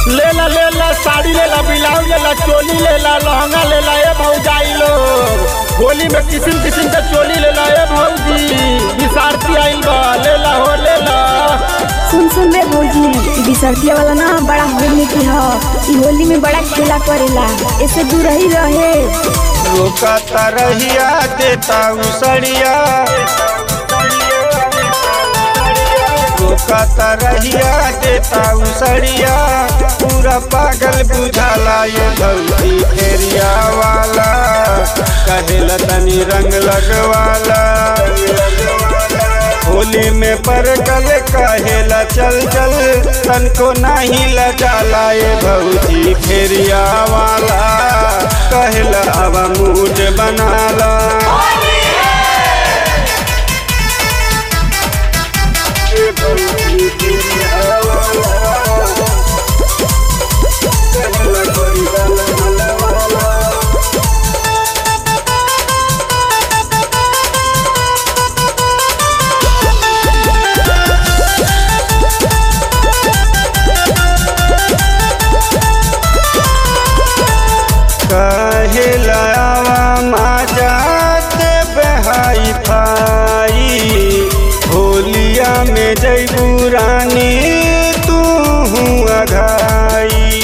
लेला लेला साड़ी लेला ब्लाउज लेला चोली लेला लहंगा लेला ए भौजाई लोग होली में किस्म किस्म का चोली लेला ए भौजी विसारती आइल बा लेला हो लेला सुन सुन रे भौजी ई बिसरतिया वाला ना बड़ा होली की ह ई होली में बड़ा खेला करेला ऐसे दूर ही रहे रोका तरहिया देता उसड़िया रोका तरहिया देता उसड़िया पूरा पागल बुझाला ये भौजी फेरिया वाला कहेला तनी रंग लगवाला होली में पर कल कहेला चल चल तनको नहीं लजाला ये भौजी फेरिया वाला कहेला अब मूड बनाला ये भौजी फेरिया वाला, कहेला कोई गल मलवाला। कहलावा माजा दे बहाई फाई होलिया में जैबू रानी तू अघाई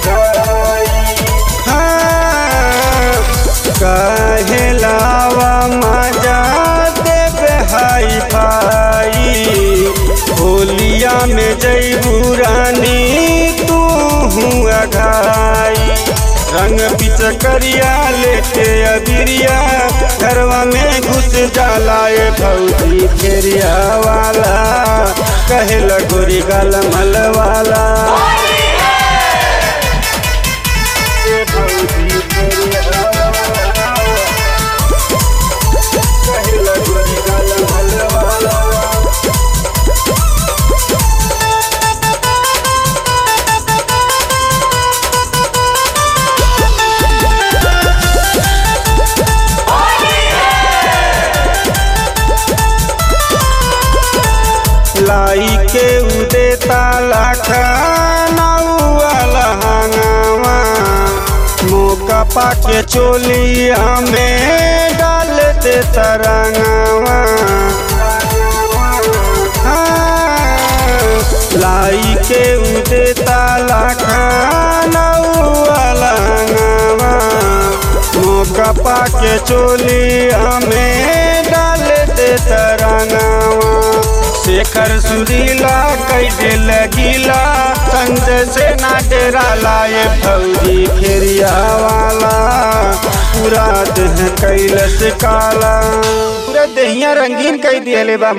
हाँ, कहलावा माजा दे बहाई फाई होलिया में जैबू रानी तू अघाई रंग पिचकरिया लेके अबिरिया घरवा में घुस जाला ए भौजी फेरिया वाला कहेला गोरी गाल मल वाला ए भौजी फेरिया वाला, कहेला गोरी गाल मल वाला लाई के उदे ताला खानावा हंगावा मौका पाके चोलिया में डाल दे तरंगावा हाँ, लाई के उदे ताला खानावा हंगावा मौका पाके चोलिया में डाल दे तरंगावा शेखर सुरीला कैदे लगीला संजय से ना डेरा लाए भौजी फेरिया वाला पूरा देह कैलस काला पूरा देहिया रंगीन कई दिए बा